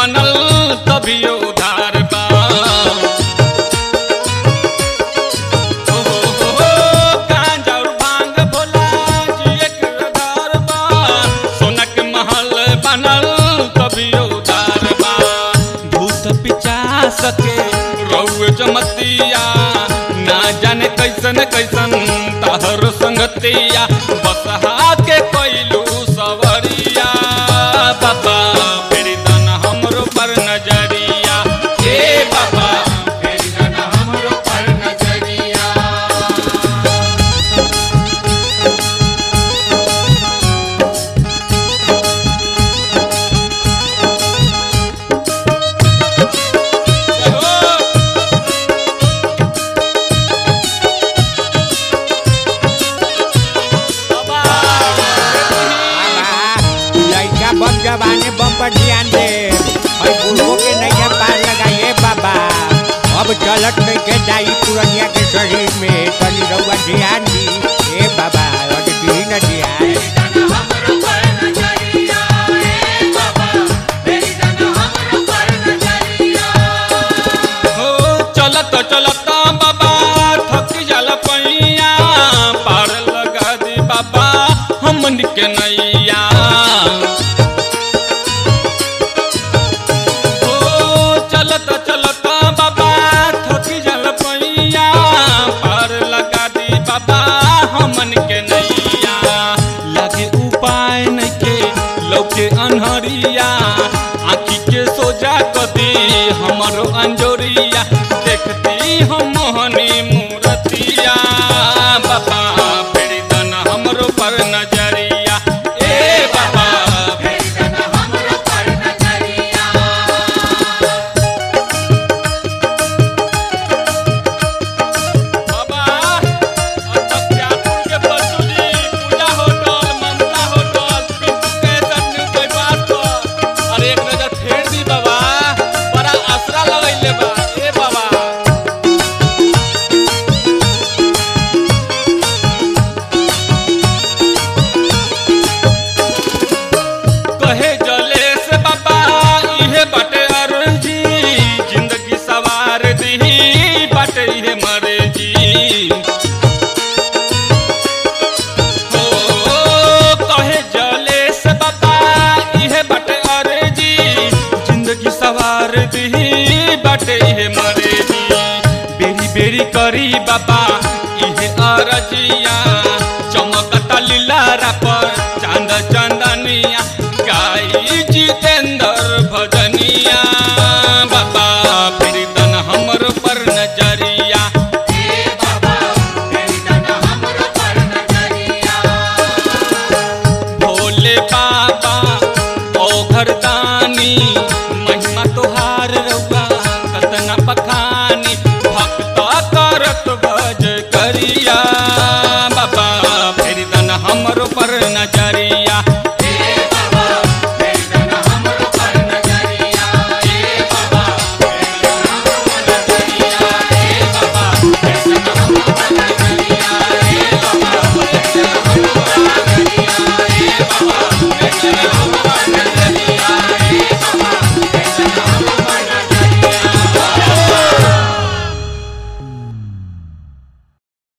बनल तभी उधार बा ओ हो हो हो, गांजा और भांग भोला जी एक आधार बा सोना के महल बनल तभी उधार बा भूत पिचा सके रउए जमतिया ना जाने कैसन कैसन तहर संगतिया बसहा के कैलू सवरिया बाबा फेरी दन हमरो पर नजरिया ए बाबा फेरी दन हमरो पर नजरिया लड़का बम जवाने बम पर ध्यान दे और बुढ़ो के नैया पार लगाइए बाबा अब चलत नहीं के जाई पुरनिया के शरीर में तनी रउआ ध्यान दी ए बाबा और दी न ध्यान हो चलत चलत बाबा थक जल पैया पार लगा दी बाबा हमन के नैया हो चलत चलत बाबा थक जल पैया पार लगा दी बाबा हमन के नैया लगे उपाय नइखे लौके अनहरिया आँखी के सोजा कदी हमरो अंजोरिया देखती हम मोहनी मूरतिया बाबा फेरी दन हमरो पर नजरिया ए बाबा फेरी दन हमरो पर नजरिया बाबा अत्यापुर के बसुली पूजा hotel Mamta hotel Pintu Kaiser new बात पर अरे एक नजर फेर दी बाबा बड़ा आसरा लगैले बा ए बाबा कहे जले से बाबा इहे बाटे अर्जी जिंदगी सवार दी बाटे इहे मर्जी ओ कहे जले से बाबा इहे बाटे अर्जी जिंदगी सवार दी बाटे इहे मर्जी बेरी बेरी करी बाबा